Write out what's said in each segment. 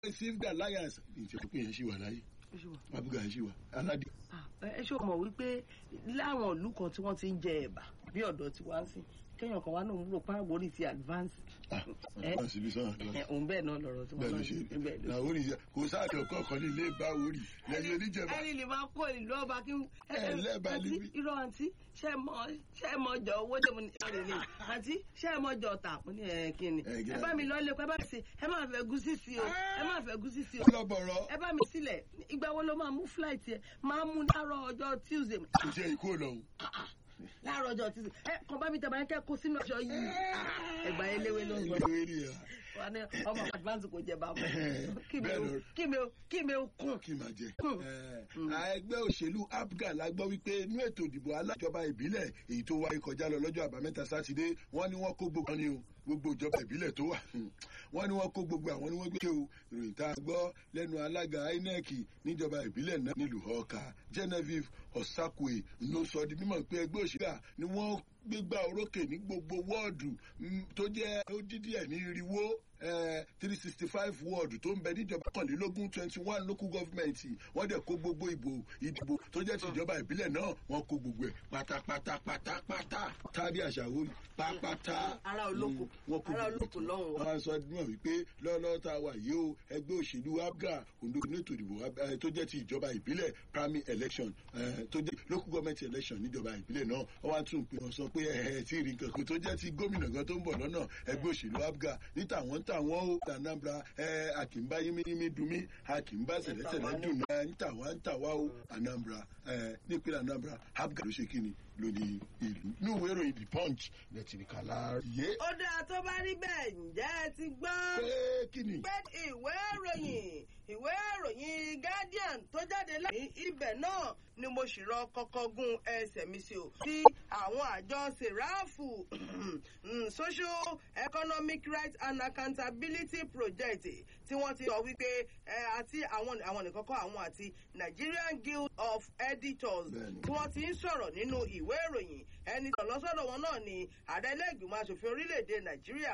received alliance ìṣèpín yẹn ṣì wà láyé Ó ṣe wà. abuga yẹn ṣì wà aládé. Ah, ẹ ṣó mọ̀ wípé láwọn ìlú kan tí wọ́n ti ń jẹ ẹ̀bà bí ọ̀dọ̀ tí wá ń sìn kéèyàn kan wá náà ń rò pa àwòrán ti advance. ah Eh? advance ibi sọ́nà advance. Ẹ, òun bẹ́ẹ̀ náà lọ̀rọ̀ tí bẹ́ẹ̀ wọ́n ló náà ṣe ń bẹ́ẹ̀ ló na orí yẹ kò sáàdì ọkọ kan ní ilé bá orí lẹ́yìn oníjẹba ẹni lè máa kó ìlú ọba kí n. Ẹ lẹ́bàá àǹtí níbí. irọ́ àǹtí ṣé ẹ mọ ṣé ẹ mọ jọ owó tèmi ní ìrìn ni àǹtí ṣé ẹ mọ jọ ọ̀tà mo ní ẹ kí ni. Ẹ, kí ẹ ni? bá mi lọ ilé pẹ́ bá mi sí ẹ má fẹ́ gúsí sí o ẹ má fẹ́ gúsí sí o lọ́bọ̀rọ̀ ẹ bá mi sílẹ̀ ìgbà wo ló máa mú flight yẹ máa mú láàárọ̀ ọjọ́ tuesday kò ṣe ikú lọ́hùn. láàárọ̀ ọjọ́ tuesday ẹ kàn bá mi tẹ̀ bá yẹn kẹ́ kó sínú ọjọ́ yìí ẹgbà eléwé ló ń sọ ìlú eré ya wa ní ọmọ advance kò jẹ bàbá kí mi Bẹ́ẹ̀ ò lọ. kí mi ò kí mi ò kún. kí n máa jẹ. Hmm. Eh, ẹgbẹ́ òṣèlú apga la gbọ́ wípé inú ètò ìdìbò alájọba ìbílẹ̀ èyí tó wáyé kọjá lọ lọ́jọ́ àbámẹ́ta sátidé wọ́n ní wọ́n kó gbogbo ní o gbogbo ìjọba ìbílẹ̀ tó wà Hmm. wọ́n ní wọ́n kó gbogbo àwọn ni wọ́n gbé o ìròyìn tá a gbọ́ lẹ́nu alága inec níjọba ìbílẹ̀ náà nílùú ọkà genevieve osakwe ló sọ di mímọ̀ pé ẹgbẹ́ òṣèlú à ni wọ́n gbégbá orókè ní gbogbo wọ́ọ̀dù mm, tó jẹ́ ó dídí ẹ̀ ní irinwó three sixty five wọ́ọ̀dù tó ń bẹ níjọba kọ̀ọ̀lélógún twenty one local government wọ́n dẹ̀ kó gbogbo ìbò ìdìbò tó jẹ́ ti ìjọba ìbílẹ̀ náà wọ́n kó gbogbo ẹ̀ pátápátá pátápátá tàbí àṣàwò pápátá. ara olóko Mm, wọ́n kó ara gbogbo olóko lọ́hùn wọ́n á sọ mọ̀ wípé lọ́lọ́ tá a wà yìí o ẹgbẹ́ òṣèlú abga ondo ní ètò ìdìbò Ab- eh, tó jẹ́ ti ìjọba ìbílẹ̀ primary election eh, tó jẹ́ local government election níjọba ìbílẹ̀ náà wọ́n wá tún pé wọ́n sọ pé ẹ̀ ẹ̀ tí ì rí nǹkan kan tó jẹ́ ti gómìnà gan tó ń bọ̀ lọ́nà ẹgbẹ́ òṣèlú abga ní tàwọn ń tàwọn ó anambra ẹ̀ àkìmbá yímíyímí dunmí àkìmbá sẹ̀lẹ́sẹ̀lẹ́ dùn náà ń tàwa ń tàwa ó anambra ẹ̀ nípínlẹ̀ anambra abga ló ṣe kí ni lóní ìlú ní ìwé ìròyìn the punch lẹ́tì ní kàlá yé ó dáa tó bá rí bẹ́ẹ̀ ǹjẹ́ ẹ ti gbọ́ pé kí ni. pé ìwé ìròyìn ìwé ìròyìn guardian tó jáde láti ibẹ̀ náà ni mo sì rọ kọ́kọ́ gun ẹsẹ̀ mi sí o. tí àwọn àjọ sèráàfù mm, social economic rights and accountability project tí wọ́n ti sọ wípé ẹ, àti àwọn àwọn nìkan kọ́ àwọn àti nigerian guild of editors Bẹ́ẹ̀ni. tí wọ́n ti ń sọ̀rọ̀ nínú ìwé ìròyìn ẹni tó lọ́sọ̀dọ̀ wọn náà ni ààrẹ ilé-ìgbìmọ̀ asòfin orílẹ̀-èdè nàìjíríà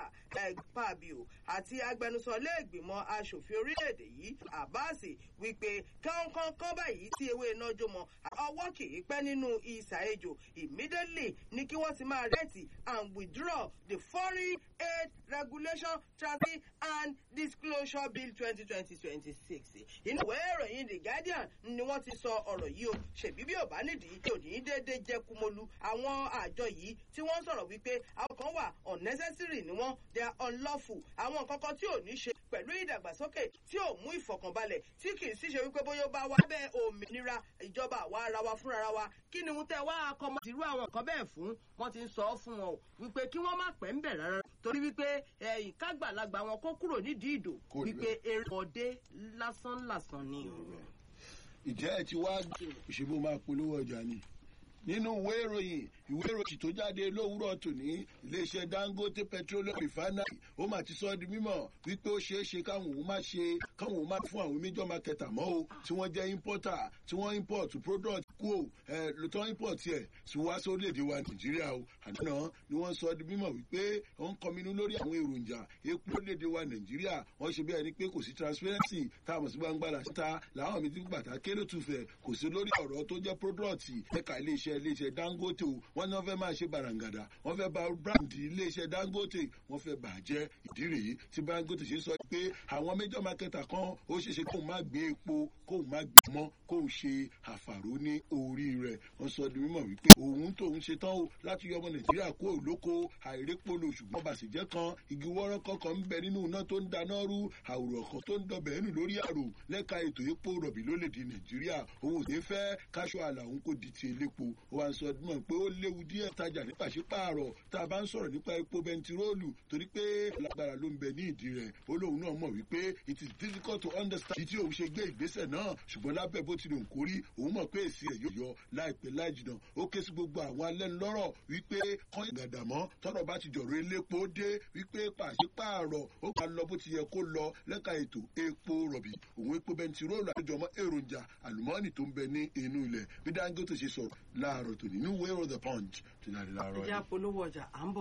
pàbíò àti agbẹnusọ ilé-ìgbìmọ̀ asòfin orílẹ̀-èdè yìí abbas wípé kánkán báyìí tí ewé iná jó mọ́ ọwọ́ kì í pẹ́ nínú ìsà ejò immediately ní kí wọ́n ti máa rẹ́ẹ̀tì and withdraw the foreign aid regulation transfer and disclosure bill twenty twenty twenty six inú ìwé ìròyìn the guardian ni wọ́n ti sọ ọ̀rọ̀ yìí o ṣèbí bí ò bá nídìí tí ò ní déédéé jẹ́ kumolu àwọn àjọ yìí tí wọ́n sọ̀rọ̀ wípé àwọn kan wà unnecessary ni wọ́n they are unlawful àwọn nǹkan kan tí ò ní ṣe pẹ̀lú ìdàgbàsókè tí ò mú ìfọ̀kànbalẹ̀ tí kì í sì ṣe wípé bóyá ó bá wá bẹ́ẹ̀ òmìnira ìjọba àwa ara wa fúnra wa kí ni wọ́n tẹ́ wá akọmọ tìrú àwọn nǹkan bẹ́ẹ̀ fún wọ́n ti ń sọ ọ́ fún wọn o wípé kí wọ́n má pẹ́ ń bẹ̀ rárá torí wípé ẹ̀yìn kágbàlagbà wọn kó kúrò nídìí ìdò Kò rí wípé eré ọdẹ lásán lásán ni. ìjẹ́ ẹ ti wá òṣèlú máa polówó ọjà ni nínú ìwé ìròyìn ìwé ìròyìn tó jáde lówùúrọ̀ tòní iléeṣẹ́ dangote petroleum refinery ó mà ti sọ ọ́ di mímọ̀ wípé ó ṣeé ṣe káwọn òun má ṣe káwọn òun má fún àwọn major market mọ́ o tí wọ́n jẹ́ importer tí wọ́n import product kú o ẹ̀ lótọ́ import ẹ̀ sí wá sórílẹ̀-èdè wa nàìjíríà o àdánà ni wọ́n sọ ọ́ di mímọ̀ wípé ó ń kọminú lórí àwọn èròjà epo lórílẹ̀-èdè wa nàìjíríà wọ́n ṣe bí ẹni pé kò sí transparency táwọn sí gbangba làṣíta làwọn mi ti gbàtà kéré tùfẹ̀ kò sí lórí ọ̀rọ̀ tó jẹ́ product ẹ̀ka iléeṣẹ́ iléeṣẹ́ dangote o wọ́n ní wọ́n fẹ́ máa ṣe barangada wọ́n fẹ́ ba brand iléeṣẹ́ dangote wọ́n fẹ́ bàjẹ́ ìdí rèé tí dangote ṣe sọ pé àwọn major marketer kan ó ṣeéṣe kóun má gbé epo kóun má gbé mọ́ kóun ṣe àfàró ní orí rẹ̀ wọ́n sọ di mímọ̀ wípé òun tóun ṣe tán o láti yọ ọmọ nàìjíríà kó òlóko àìrépolo ṣùgbọ́n bàṣẹ̀jẹ́ kan igi wọ́rọ́ kọ̀ọ̀kan ń bẹ nínú iná tó ń dáná rú àwòrán kan tó ń dọbẹ̀ ẹnu lórí àrò lẹ́ka ètò epo rọ̀bì lólèdè nàìjíríà òun ò ní fẹ́ káṣọ àlà òun kò di ti elépo ó wá ń sọ mọ̀ pé ó léwu díẹ̀ tajà ní pàṣípààrọ̀ tá a bá ń sọ̀rọ̀ nípa epo bẹntiróòlù torí pé lágbára ló ń bẹ ní ìdí rẹ̀ ó lóun náà mọ̀ wípé it is difficult to understand ìdí òun ṣe gbé ìgbésẹ̀ náà ṣùgbọ́n lábẹ́ bó ti lè kórí òun mọ̀ pé èsì ẹ̀ yóò yọ láìpẹ́ láì jìnnà ó ké sí gbogbo àwọn alẹ́nulọ́rọ̀ wípé kọ́ ìgàdàmọ́ tọ́rọ̀ bá ti jọ̀rọ̀ elépo dé wípé pàṣípààrọ̀ ó máa lọ bó ti yẹ kó lọ lẹ́ka ètò epo rọ̀bì òun epo bẹntiróòlù àjọmọ́ èròjà àlùmọ́ọ́nì tó ń bẹ ní inú ilẹ̀ bí dangote ṣe sọ̀rọ̀ láàárọ̀ tòní ní wéèrò the punch tó jáde láàárọ̀ ìjà yìí. polówó ọjà à ń bọ̀.